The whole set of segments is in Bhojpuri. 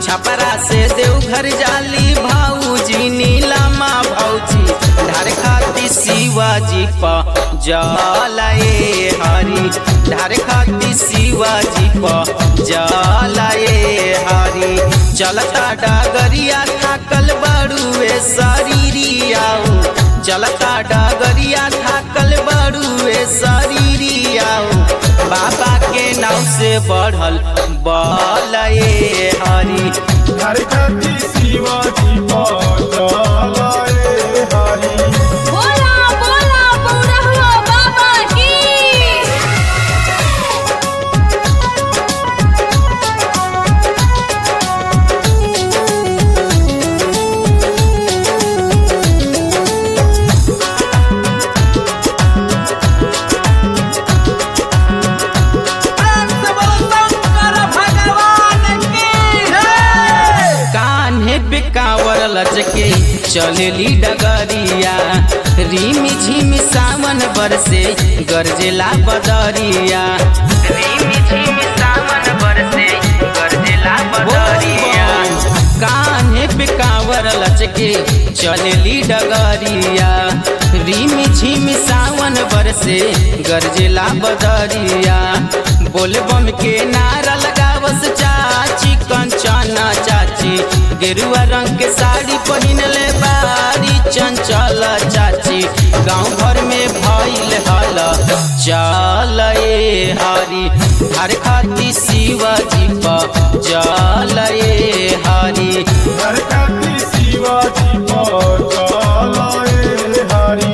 छपरा से देवघर जाली भाऊजी नीलामा भौजी ढार खाती शिवाजी प जलाए हरी ढार खाती शिवाजी प जलाए हरी चलता डागरिया थाकल बड़ुए शरीरियाओ चलता डागरिया थाकल बड़ुए शरीरियाओ बाबा के नाव से बढ़ल बलए हरी हर खाती शिवाजी पाए हरी बोला बोला बुढ़वा बाबा की कान्हे पे कांवर लचके चलेली डगरिया रिमी झिमी सावन बरसे गरजेला बदरिया रिमी झिमी सावन बरसे गरजेला बदरिया कान्हे पे कांवर लचके चलेली डगरिया रिमी झिमी सावन बरसे गरजेला बदरिया बोलबम के नारा लगावस चाची कंचना चाची गेरुआ रंग के साड़ी पहिनले बारी चंचल चाची गांव भर में भइल हल चल ए हरी हर खाती शिवाजी प जल ए हरी हर खाती शिवाजी पाए हरी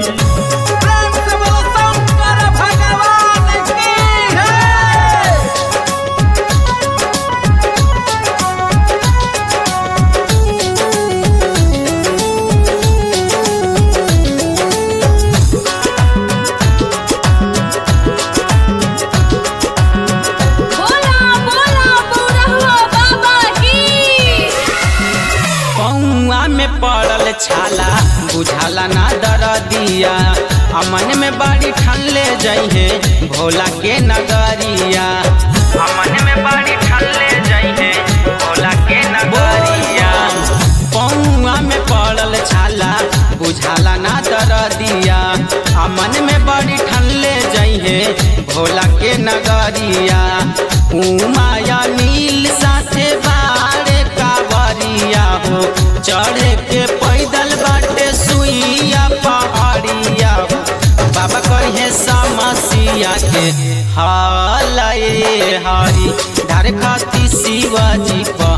बोला बोला बुढ़वा बाबा की पौआ में पड़ल छाला बुझाला ना दर दिया अमन में बड़ी ठनले जइहे भोला के नगरिया अमन में बड़ी ठनले जइहे भोला के नगरिया पौआ में पड़ल छाला बुझाला ना दर दिया अमन में बड़ी ठनले जइहे भोला के नगरिया उमाया नील साथे बाड़े कावरिया हो चढ़े के पैदल बाटे सुइया पहाड़िया हो बाबा कहे समसिया के हाल ए हरी धार खाती शिवाजी प